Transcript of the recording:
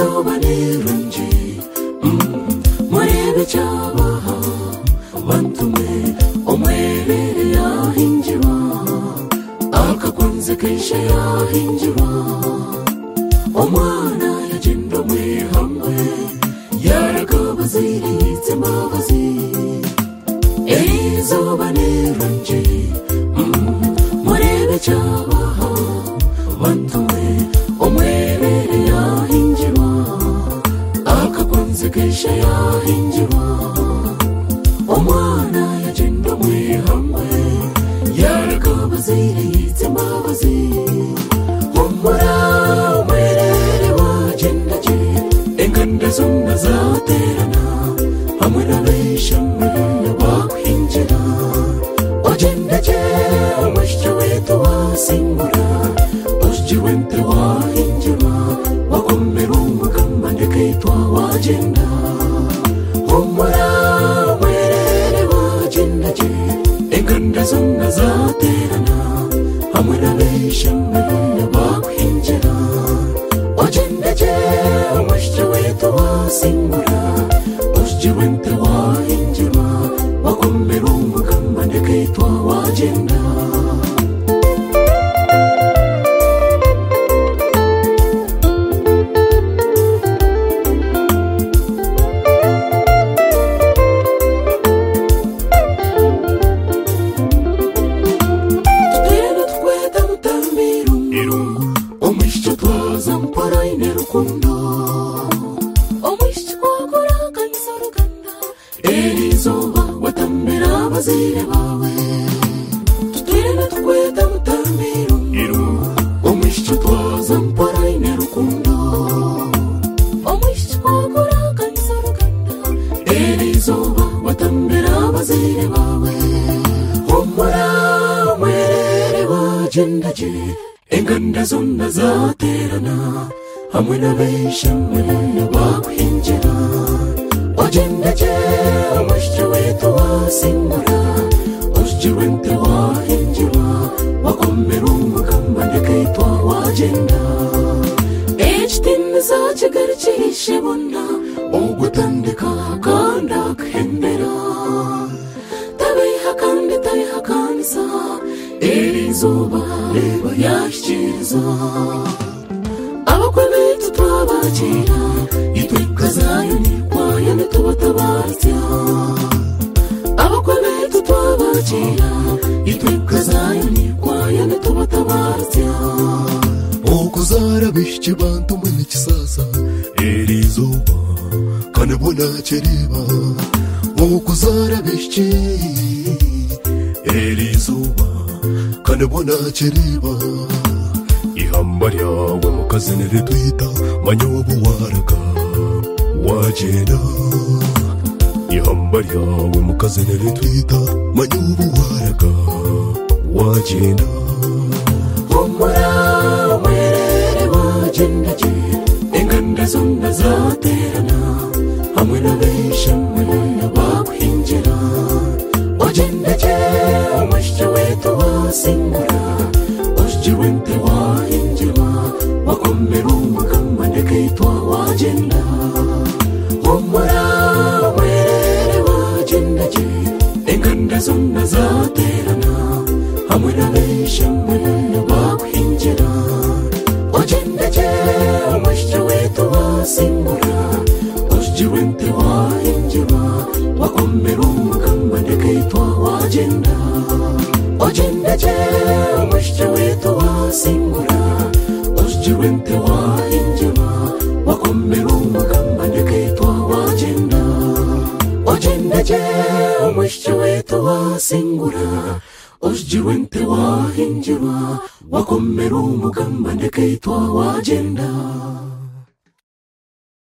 bareba nje murebe icyabaha batume umwerere yahinjirwa akakunze kenshi yahinjirwa umwana yagenda umwe hamwe yaragabaze yitse imbabazi izuba nirungi murebe icyabaha batume umwerere yahinjirwa akakunze kenshi yahinjirwa umwana yagenda umwe hamwe yaragabaze yitse imbabazi humura umwerere wagenda ge inganda zumba zaterana hamwe n'abishamwe bakwinjira ugenda ge umusyo wihita wasimbura ujye wenda wahinjira wakomera umugamba ndekahitwa wagenda humura umwerere wagenda ge inganda zumba zaterana hamwe n'abishamwe bakwinjira wagendege umusyo wihita wasingura ujye wenda wahinjira wakomera umugamba ndekahitwa wagenda twene tweta mutambiru omusyo twaza mparaine rukundo omwishiki kwakuraakanisa oluganda eri izooba watambira abazaire bawe tutwene tukweta mutambiru omusyo twaza mparaine rukundo omwishiki kwakuraakanisa oluganda eri izooba watambira abazaire bawe humura mwerere wagenda gye enganda zonna zaterana hamwe n'abeshamwe bakwinjira wagenda gye umusyo weta wasingura usyo wente wahinjira wakomera umugamba ndekahitwa wagenda ekitiniza kigali kirishe bonna ogutandika kandi akahembera tabiha kandi tabiha kanisa iri izuba reba ryashyikiriza abakwe b'inzu twabakira itwika zayoni kwayo ntitubatabarya abakwe b'inzu twabakira itwika zayoni kwayo ntitubatabarya okuzara bishiki bantu mwene kisasa eri izooba kandi bona kiriba okuzara bishiki eri izooba kandi bona kiriba ihamba ryawe mukazi niritwita manya woba waraga wagenda ihamba ryawe mukazi niritwita manya woba waraga wagenda humura umwerere wagendage inganda zomba zaterana hamwe n'abeshamwe bakwinjira wagendage umusyo weta wasingura usyo wente wahinjira wakomera umugamba ndekahitwa wagenda humura umwerere wagendage inganda zomba zaterana hamwe n'abeshamwe bakwinjira wagendage umusyo weta wasingura usyo wente wahinjira wakomera umugamba ndekahitwa wagenda wagendage umusyo weta wasingura usyo wente wahinjira wakomera umugamba ndekahitwa wagenda wagendage umusyo weta wasingura usyiwe nte wahinjirwa wakomera umugamba ndekahitwa wagenda